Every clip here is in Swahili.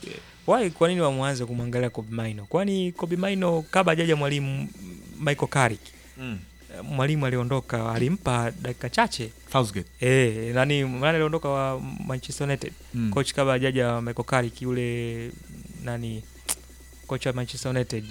why kwa nini wamwanze kumwangalia Kobe Maino? Kwani Kobe Maino kabla hajaja mwalimu Michael Carrick Mm. mwalimu aliondoka alimpa dakika chache Southgate. eh, nani nani aliondoka wa Manchester United Mm. coach kabla hajaja Michael Carrick yule nani coach wa Manchester United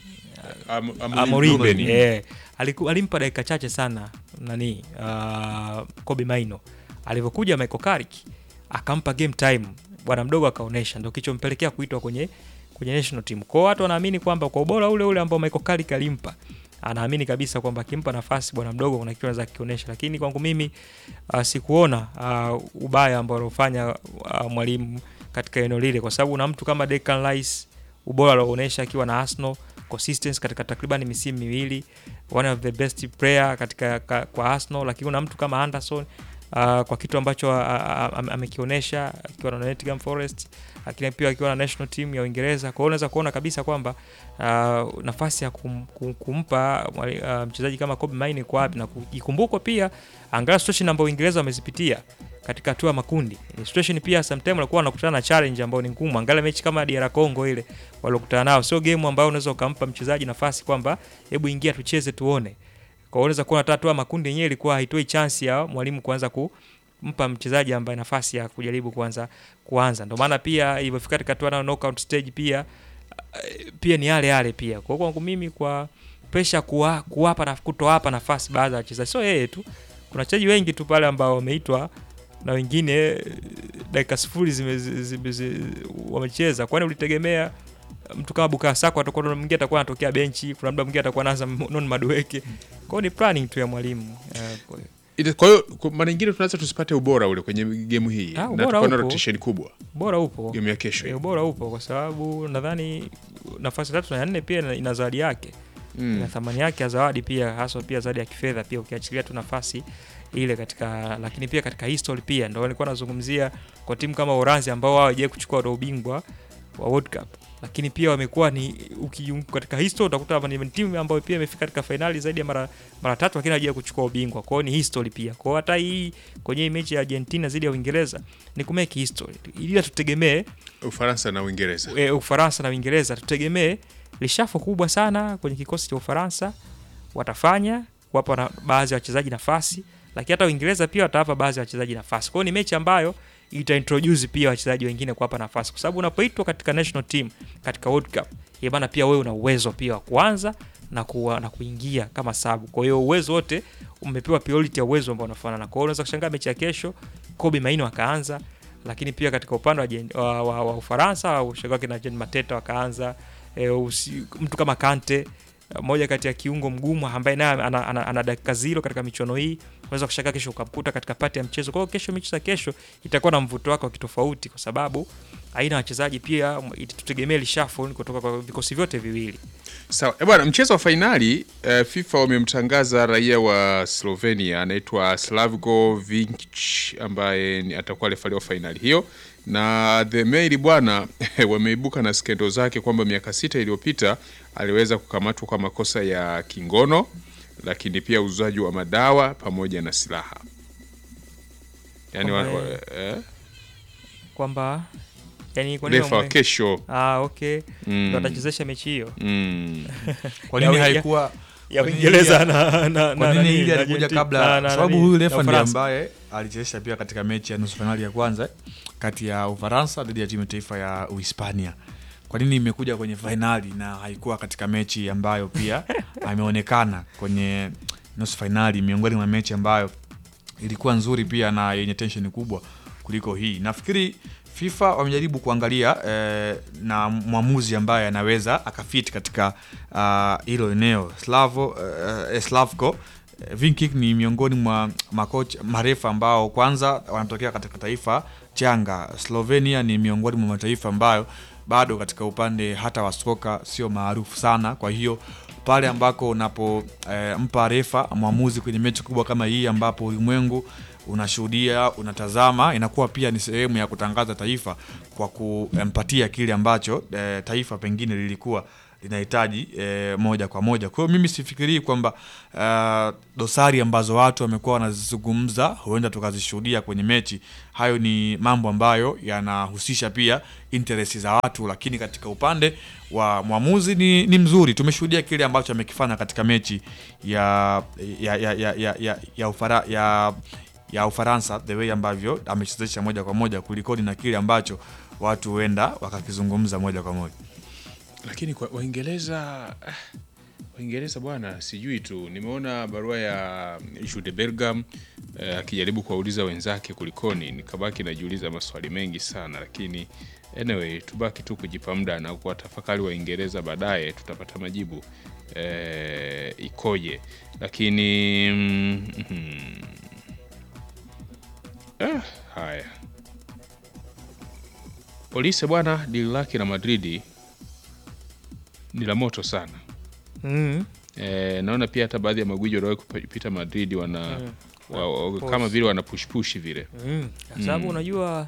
Am- Amorim Amorim Ruben. eh, aliku, alimpa dakika chache sana nani uh, Kobe Maino alivyokuja Michael Carrick akampa game time bwana mdogo akaonesha, ndio kichompelekea kuitwa kwenye kwenye national team. Kwa hiyo watu wanaamini kwamba kwa ubora ule ule ambao Michael Carrick alimpa anaamini kabisa kwamba akimpa nafasi bwana mdogo kuna kitu anaweza kionyesha, lakini kwangu mimi uh, sikuona uh, ubaya ambao aliofanya uh, mwalimu katika eneo lile, kwa sababu una mtu kama Declan Rice ubora alioonyesha akiwa na Arsenal consistency katika takriban misimu miwili, one of the best player katika ka, kwa Arsenal, lakini una mtu kama Anderson uh, kwa kitu ambacho uh, uh, amekionyesha akiwa na Nottingham Forest, lakini pia akiwa na national team ya Uingereza. Kwa hiyo unaweza kuona kabisa kwamba uh, nafasi ya kum, kum, kumpa uh, mchezaji kama Kobe Maino iko wapi, na kujikumbukwa pia angalau situation ambayo Uingereza wamezipitia katika hatua ya makundi. Ni situation pia sometimes walikuwa wanakutana na challenge ambayo ni ngumu. Angalia mechi kama DR Congo ile waliokutana nao, sio game ambayo unaweza ukampa mchezaji nafasi kwamba hebu ingia tucheze tuone. Kwa hiyo unaweza kuona hata hatua ya makundi yenyewe ilikuwa haitoi chance ya mwalimu kuanza kumpa mchezaji ambaye nafasi ya kujaribu kuanza kuanza. Ndio maana pia ilivyofika katika hatua na knockout stage pia pia ni yale yale pia. Kwa hiyo kwangu mimi kwa pressure kuwa, kuwapa na kutowapa nafasi baadhi ya wachezaji, sio yeye tu, kuna wachezaji wengi tu pale ambao wameitwa na wengine dakika sifuri zime, zime, zime, wamecheza. Kwani ulitegemea mtu kama Bukayo Saka atakuwa mwingine atakuwa anatokea benchi, kuna muda mwingine atakuwa anaanza non Madueke. Kwa hiyo ni planning tu ya mwalimu uh, kwa hiyo Ile- Kwa hiyo kwa mara nyingine tunaweza tusipate ubora ule kwenye gemu hii Ah, na ubora tukaona upo. rotation kubwa bora upo gemu ya kesho e, hii. ubora upo kwa sababu nadhani nafasi ya tatu na ya nne pia ina- ina zawadi yake Mm. ina thamani yake ya zawadi pia haswa pia zawadi ya kifedha pia ukiachilia tu nafasi ile katika lakini pia katika history pia ndio nilikuwa nazungumzia kwa timu kama Uranzi ambao wao hawajawahi kuchukua ule ubingwa wa World Cup lakini pia wamekuwa ni uki, katika history utakuta hapa ni timu ambayo pia imefika katika fainali zaidi ya mara mara tatu lakini hawajawahi kuchukua ubingwa. Kwa hiyo ni history pia. Kwa hiyo hata hii kwenye hii mechi ya Argentina dhidi ya Uingereza ni kumake history. Ila tutegemee Ufaransa na Uingereza. e, Ufaransa na Uingereza tutegemee lishafo kubwa sana kwenye kikosi cha Ufaransa watafanya kuwapa na baadhi ya wachezaji nafasi, lakini hata Uingereza pia watawapa baadhi ya wachezaji nafasi. Kwa hiyo ni mechi ambayo ita introduce pia wachezaji wengine kuwapa nafasi, kwa sababu unapoitwa katika national team katika World Cup, ina maana pia wewe una uwezo pia wa kuanza na, kuwa, na kuingia kama sabu. Kwa hiyo uwezo wote umepewa priority ya uwezo ambao unafanana. Kwa hiyo unaweza kushangaa mechi ya kesho Kobe Maino akaanza, lakini pia katika upande wa, Jen- wa, wa, wa Ufaransa ushagaa kina Jean Mateta wakaanza e, usi, mtu kama Kante moja kati ya kiungo mgumu ambaye naye ana, ana, ana, ana dakika zero katika michuano hii, unaweza kushangaa kesho ukamkuta katika pati ya mchezo. Kwa hiyo kesho, mechi za kesho itakuwa na mvuto wake wa kitofauti, kwa sababu aina ya wachezaji pia tutegemee reshuffle kutoka kwa vikosi vyote viwili. Sawa eh, bwana, mchezo wa fainali eh, FIFA wamemtangaza raia wa Slovenia anaitwa Slavko Vinkic ambaye ni- atakuwa refaria wa fainali hiyo, na the Mail bwana wameibuka na skendo zake kwamba miaka sita iliyopita aliweza kukamatwa kwa makosa ya kingono, lakini pia uuzaji wa madawa pamoja na silaha yani wa, Kwamba wa, eh, Kwamba yani kwa nini refa wa wamwe- kesho ah, okay Mm. ndo atachezesha mechi hiyo mm. Kwa nini Ya- ya- haikuwa ya kwa nini Uingereza ya- na, na, kwa na, nini nani, hili na alikuja Argentina- kabla na- na- sababu nani, huyu na refa ndiye Ufaransa. ambaye alichezesha pia katika mechi ya nusu fainali ya kwanza kati ya Ufaransa dhidi ya timu ya taifa ya Uhispania. Kwa nini imekuja kwenye fainali na haikuwa katika mechi ambayo pia ameonekana kwenye nusu fainali, miongoni mwa mechi ambayo ilikuwa nzuri pia na yenye tension kubwa kuliko hii. Nafikiri FIFA wamejaribu kuangalia eh, na mwamuzi ambaye anaweza akafit katika ah, hilo eneo. Slavo eh, Slavko eh, Vinkik ni miongoni mwa makocha marefa ambao kwanza wanatokea katika taifa changa. Slovenia ni miongoni mwa mataifa ambayo bado katika upande hata wa soka sio maarufu sana, kwa hiyo pale ambako unapo eh, mpa refa mwamuzi kwenye mechi kubwa kama hii ambapo ulimwengu unashuhudia unatazama, inakuwa pia ni sehemu ya kutangaza taifa kwa kumpatia kile ambacho eh, taifa pengine lilikuwa linahitaji eh, moja kwa moja. Kwa hiyo mimi sifikirii kwamba uh, dosari ambazo watu wamekuwa wanazizungumza huenda tukazishuhudia kwenye mechi. Hayo ni mambo ambayo yanahusisha pia interest za watu, lakini katika upande wa mwamuzi ni, ni mzuri. Tumeshuhudia kile ambacho amekifanya katika mechi ya ya ya ya ya, ya, ya, Ufara, ya ya Ufaransa, the way ambavyo amechezesha moja kwa moja kulikoni na kile ambacho watu huenda wakakizungumza moja kwa moja. lakini kwa Waingereza ah, Waingereza bwana, sijui tu, nimeona barua ya Jude Bellingham eh, akijaribu kuwauliza wenzake kulikoni, nikabaki najiuliza maswali mengi sana, lakini anyway, tubaki tu kujipa muda na kuwatafakari Waingereza, baadaye tutapata majibu eh, ikoje, lakini mm, mm, ah, haya Olise bwana, dili lake na Madridi ni la moto sana. Mm. E, naona pia hata baadhi ya magwiji waliwahi kupita Madrid wana Mm. wa, wa, Push. kama vile wana push push vile Mm. Kwa sababu Mm. unajua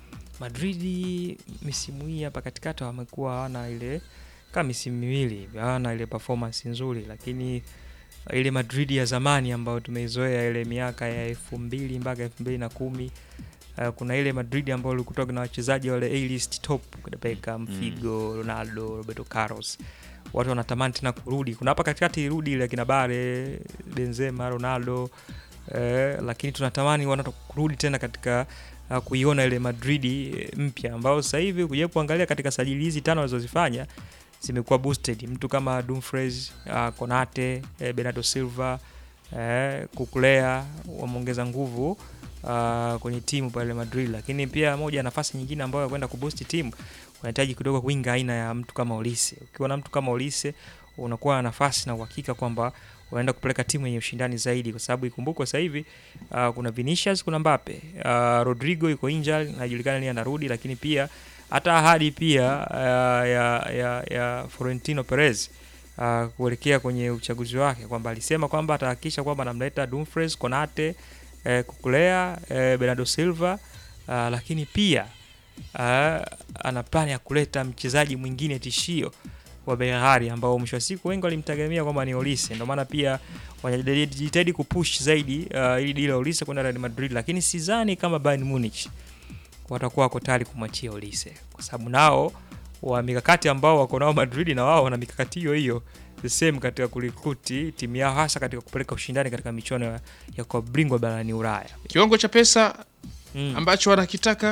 Madridi misimu hii hapa katikati wamekuwa hawana ile kama misimu miwili hivi, hawana ile performance nzuri, lakini ile Madrid ya zamani ambayo tumeizoea ile miaka ya elfu mbili mpaka elfu mbili na kumi uh, kuna ile Madrid ambayo ilikuwa na wachezaji wale A-list top kina Beckham, Mm. Figo, Ronaldo, Roberto Carlos. Watu wanatamani tena kurudi. Kuna hapa katikati irudi ile kina Bare, Benzema, Ronaldo eh, lakini tunatamani wanataka kurudi tena katika uh, kuiona ile Madrid eh, mpya ambayo sasa hivi kuja kuangalia katika sajili hizi tano walizozifanya zimekuwa boosted. Mtu kama Dumfries, uh, Konate, eh, Bernardo Silva, eh, Kukulea wameongeza nguvu uh, kwenye timu pale Madrid, lakini pia moja ya nafasi nyingine ambayo ya kwenda kuboost timu unahitaji kidogo winga aina ya mtu kama Olise. Ukiwa na mtu kama Olise unakuwa na nafasi na uhakika kwamba unaenda kupeleka timu yenye ushindani zaidi, kwa sababu ikumbukwe sasa hivi uh, kuna Vinicius, kuna Mbappe, uh, Rodrigo yuko injured, hajulikani lini anarudi, lakini pia hata ahadi pia uh, ya, ya, ya Florentino Perez uh, kuelekea kwenye uchaguzi wake kwamba alisema kwamba atahakikisha kwamba anamleta Dumfries, Konate, eh, Kukulea, eh, Bernardo Silva uh, lakini pia uh, ana plani ya kuleta mchezaji mwingine tishio wa Behari ambao mwisho wa siku wengi walimtegemea kwamba ni Olise. Ndio maana pia wanajitahidi kupush zaidi uh, ili dili la Olise kwenda Real Madrid, lakini sidhani kama Bayern Munich watakuwa wako tayari kumwachia Olise kwa sababu nao wa mikakati ambao wako nao Madrid na wao wana mikakati hiyo hiyo the same katika kurekruti timu yao hasa katika kupeleka ushindani katika michuano ya, ya kwa bingwa barani Ulaya. kiwango cha pesa Mm. ambacho wanakitaka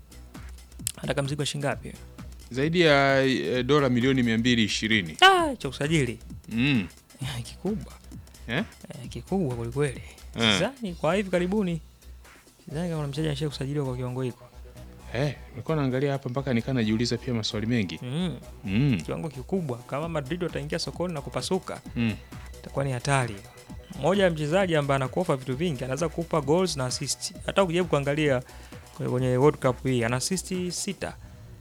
Anataka mzigo wa shilingi ngapi? zaidi ya eh, dola milioni mia mbili ishirini Ah, cha usajili mm. kikubwa eh? eh, kikubwa kwelikweli. Eh. Sidhani kwa hivi karibuni, sidhani kama kuna mchezaji anashia kusajiliwa kwa kiwango hiko. Eh, nilikuwa naangalia hapa mpaka nikaa najiuliza pia maswali mengi Mm. mm. Kiwango kikubwa. Kama Madrid wataingia sokoni na kupasuka, Mm. itakuwa ni hatari. Mmoja ya mchezaji ambaye anakuofa vitu vingi, anaweza kukupa goals na assist. Hata ukijaribu kuangalia kwenye- kwenye World Cup hii ana assist sita.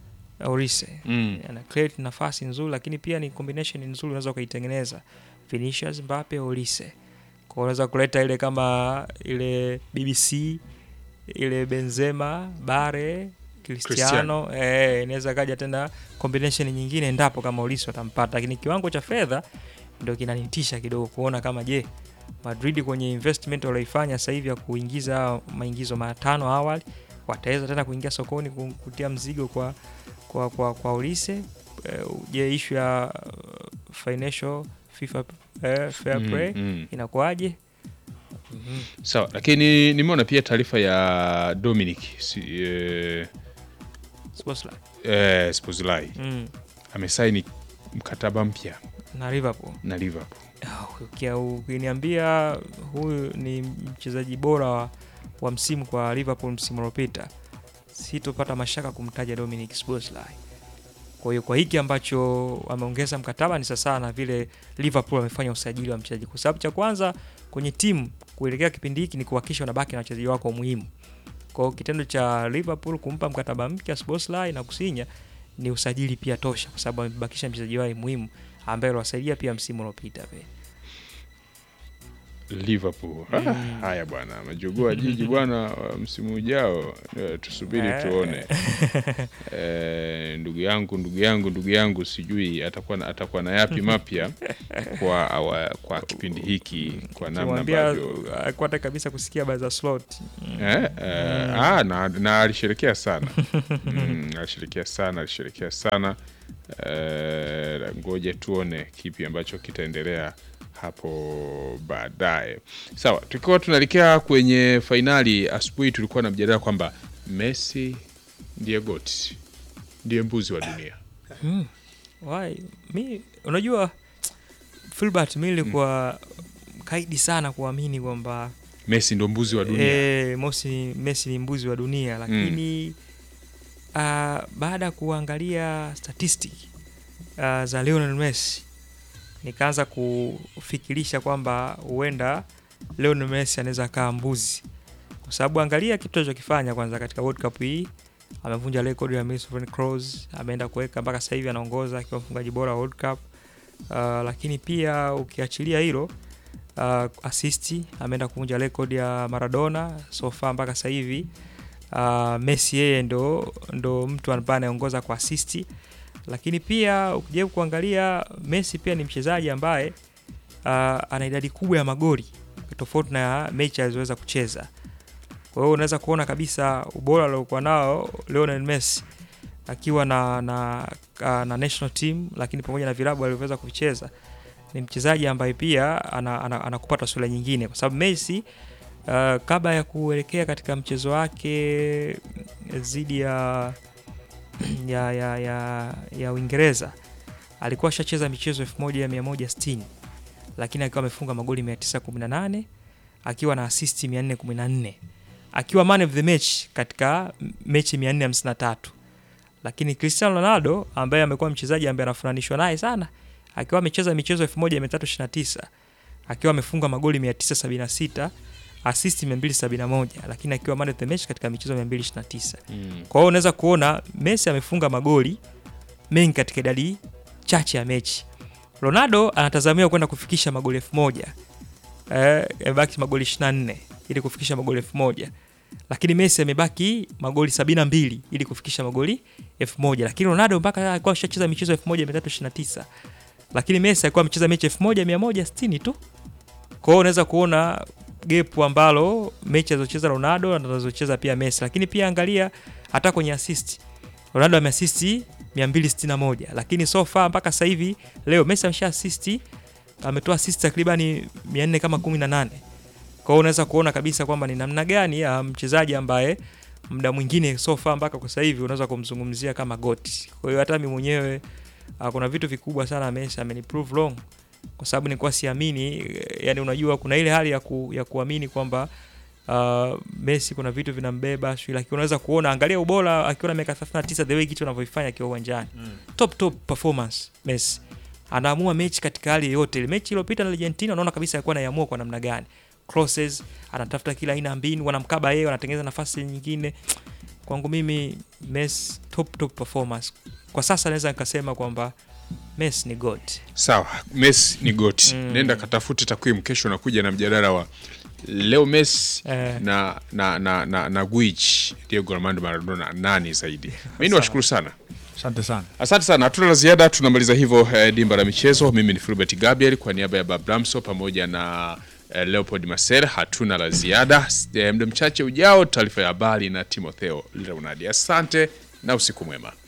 Olise Mm. ana create nafasi nzuri, lakini pia ni combination nzuri unaweza ukaitengeneza. Vinicius, Mbappe, Olise. Kwa unaweza kuleta ile kama ile BBC ile Benzema, Bare, Cristiano, eh, inaweza kaja tena combination nyingine endapo kama Olise watampata, lakini kiwango cha fedha ndio kinanitisha kidogo kuona kama je, Madrid kwenye investment walioifanya sasa hivi ya kuingiza maingizo matano awali wataweza tena kuingia sokoni ku- kutia mzigo kwa kwa kwa, kwa Olise. Eh, Je, issue ya uh, financial FIFA eh, fair Mm, play mm. inakuwaje? Mhm. Sawa, lakini nimeona pia taarifa ya Dominic si, eh, Szoboszlai. eh, Szoboszlai Mm. amesaini mkataba mpya na Liverpool. na Liverpool. Ah, ukia- Ukiniambia huyu ni mchezaji bora wa, wa msimu kwa Liverpool msimu uliopita, sitopata mashaka kumtaja Dominic Szoboszlai. Kwa hiyo kwa hiki ambacho ameongeza mkataba ni sasa na vile Liverpool amefanya usajili wa mchezaji, kwa sababu cha kwanza kwenye timu kuelekea kipindi hiki ni kuhakikisha unabaki na wachezaji wako muhimu. Kwa hiyo kitendo cha Liverpool kumpa mkataba mpya Szoboszlai na kusinya ni usajili pia tosha, kwa sababu amebakisha mchezaji wao muhimu ambaye aliwasaidia pia msimu uliopita pia. Liverpool. Ah, haya bwana, majogoo wa jiji bwana, wa msimu ujao eh, tusubiri Eh. tuone. Eh, ndugu yangu ndugu yangu ndugu yangu, sijui atakuwa na, atakuwa na yapi mapya kwa awa, kwa kipindi hiki kwa namna Kimwambia ambavyo akwata kabisa kusikia habari za slot. Eh, eh, ah, na, na alisherekea sana mm, alisherekea sana alisherekea sana eh, ngoja tuone kipi ambacho kitaendelea hapo baadaye. Sawa, tukiwa tunaelekea kwenye fainali, asubuhi tulikuwa na mjadala kwamba Messi ndiye goti, ndiye mbuzi wa dunia. Why? Mi unajua Filbert, mi nilikuwa kaidi sana kuamini kwamba Messi ndo mbuzi wa dunia. eh, Mosi Messi ni mbuzi wa dunia, lakini ah, baada ya kuangalia statistic ah, za Lionel Messi nikaanza kufikirisha kwamba huenda Lionel Messi anaweza kaa mbuzi, kwa sababu angalia kitu alichokifanya kwanza katika World Cup hii. Amevunja rekodi ya Miroslav Klose, ameenda kuweka mpaka sasa hivi anaongoza akiwa mfungaji bora wa World Cup. Uh, lakini pia ukiachilia hilo uh, asisti ameenda kuvunja rekodi ya Maradona so far mpaka sasa hivi. Uh, Messi yeye ndo, ndo mtu ambaye anaongoza kwa asisti, lakini pia ukijaribu kuangalia Messi pia ni mchezaji ambaye uh, ana idadi kubwa ya magoli tofauti na mechi alizoweza kucheza. Kwa hiyo unaweza kuona kabisa ubora aliokuwa nao Lionel Messi akiwa na, na, na, na national team, lakini pamoja na vilabu alivyoweza kuvicheza ni mchezaji ambaye pia anakupa ana, ana, ana taswira nyingine, kwa sababu Messi uh, kabla ya kuelekea katika mchezo wake dhidi ya ya, ya, ya, ya Uingereza alikuwa ashacheza michezo 1160 lakini akiwa amefunga magoli 918 akiwa na assist 414 akiwa man of the match katika mechi 453 lakini Cristiano Ronaldo ambaye amekuwa mchezaji ambaye anafananishwa naye sana akiwa amecheza michezo 1329 akiwa amefunga magoli 976 assist 271 lakini akiwa man of the match katika michezo 229 Mm. kwa hiyo unaweza kuona Messi amefunga magoli mengi katika idadi chache ya mechi. Ronaldo anatazamiwa kwenda kufikisha magoli elfu moja eh, amebaki magoli 24 ili kufikisha magoli elfu moja lakini Messi amebaki magoli 72 ili kufikisha magoli elfu moja lakini Ronaldo mpaka alikuwa ashacheza michezo 1329 lakini Messi alikuwa amecheza mechi 1160 tu. Kwa hiyo unaweza kuona gepu ambalo mechi alizocheza Ronaldo na anazocheza pia Messi, lakini pia angalia hata kwenye assist Ronaldo ameasisti 261 lakini so far mpaka sasa hivi leo Messi amesha assist ametoa assist takribani 400 kama 18. Kwa hiyo unaweza kuona kabisa kwamba ni namna gani ya mchezaji ambaye muda mwingine so far mpaka kwa sasa hivi unaweza kumzungumzia kama goti. Kwa hiyo hata mimi mwenyewe uh, kuna vitu vikubwa sana Messi ameniprove wrong kwa sababu nilikuwa siamini eh, yani unajua kuna ile hali ya, ku, ya kuamini kwamba uh, Messi kuna vitu vinambeba sio, lakini unaweza kuona, angalia ubora akiwa na miaka 39 the way kitu anavyofanya akiwa uwanjani Mm. top top performance Messi anaamua mechi katika hali yoyote ile. Mechi iliyopita na Argentina, unaona kabisa alikuwa anaiamua kwa namna gani, crosses, anatafuta kila aina ya mbinu, wanamkaba yeye, wanatengeneza nafasi nyingine. Kwangu mimi Messi top top performance kwa sasa, naweza nikasema kwamba Messi ni god. Sawa, Messi ni goti. Mm. Nenda katafute takwimu, kesho nakuja na mjadala wa leo Messi Eh. na na na na, na Guich Diego Armando Maradona nani zaidi? Mimi niwashukuru sana. Asante sana. Asante sana, hatuna la ziada. Tunamaliza hivyo eh, dimba la michezo. Mimi ni Filbert Gabriel kwa niaba ya Babramso pamoja na eh, Leopold Maser. Hatuna la ziada. Eh, muda mchache ujao, taarifa ya habari na Timotheo Leonardi. Asante na usiku mwema.